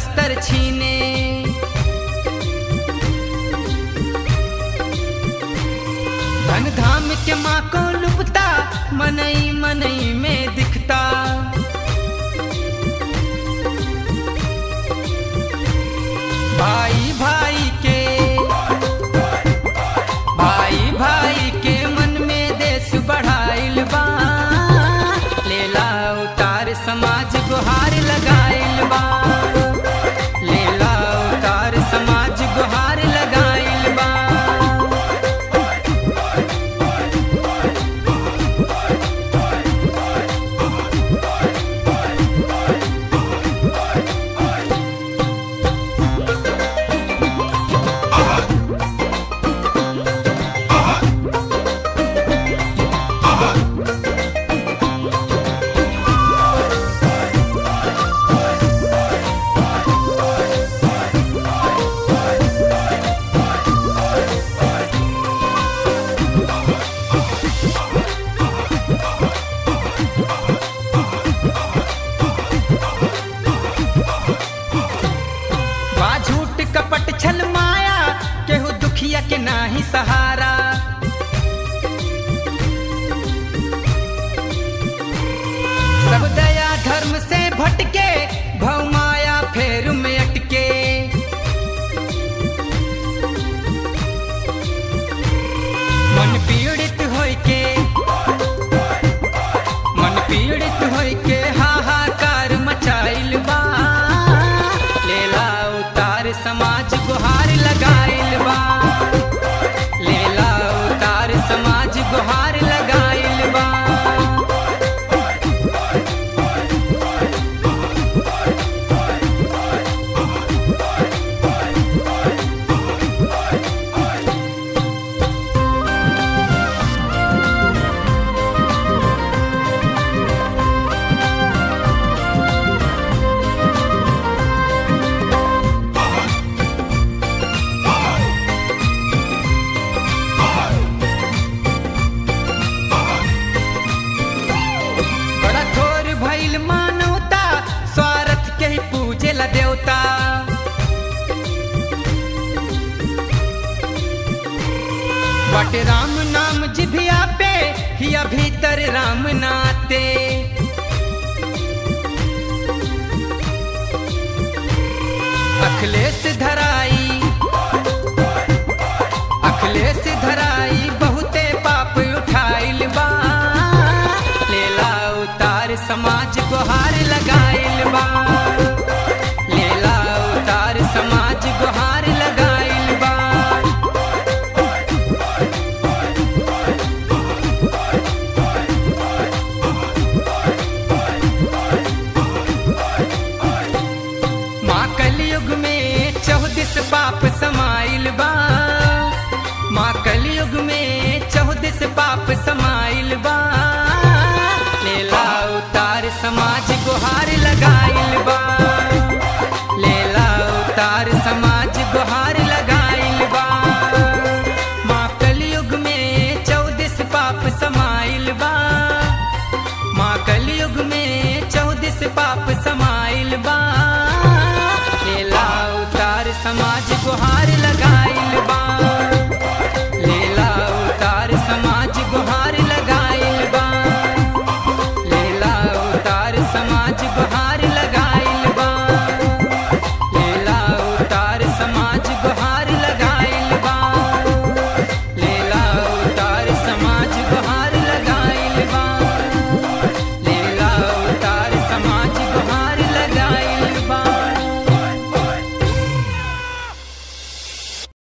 बस्तर छीने धन धाम के माँ को लुपता मनई मनई में दिखता भाई भाई के भाई भाई के मन में देश बढ़ाइल बा लेला उतार समाज गुहार लगाइल बा लेला उतार समाज गुहार लगाइल बा बा झूठ कपट छल माया केहू दुखिया के नाही सहारा सब दया धर्म से भटके भव माया फेर में अटके मन पीड़ित होय के मन पीड़ित होय के हाहाकार मचाइल बा लेला उतार समाज गुहार लगाइल बा लेला उतार समाज गुहार लगाइल बा बड़ा थोर भइल मानवता स्वार्थ के ही पूजे ला देवता बट राम नाम जिभिया पे हिया भीतर राम नाते अखिलेश धराई अखिलेश धराई बहुते पाप उठाइल बा लेला उतार समाज गुहार लगाइल बा लेला उतार समाज गुहार लगाइल बा माँ कलयुग में चौदिस पाप समाइल बा माँ कलयुग में चौदिस पाप समाइल बा लेला उतार समाज गुहार लगाइल बा लेला उतार समाज गुहार लगाइल बा माँ कलयुग में चौदिस पाप समाइल बा माँ कलयुग में चौदिस पाप समा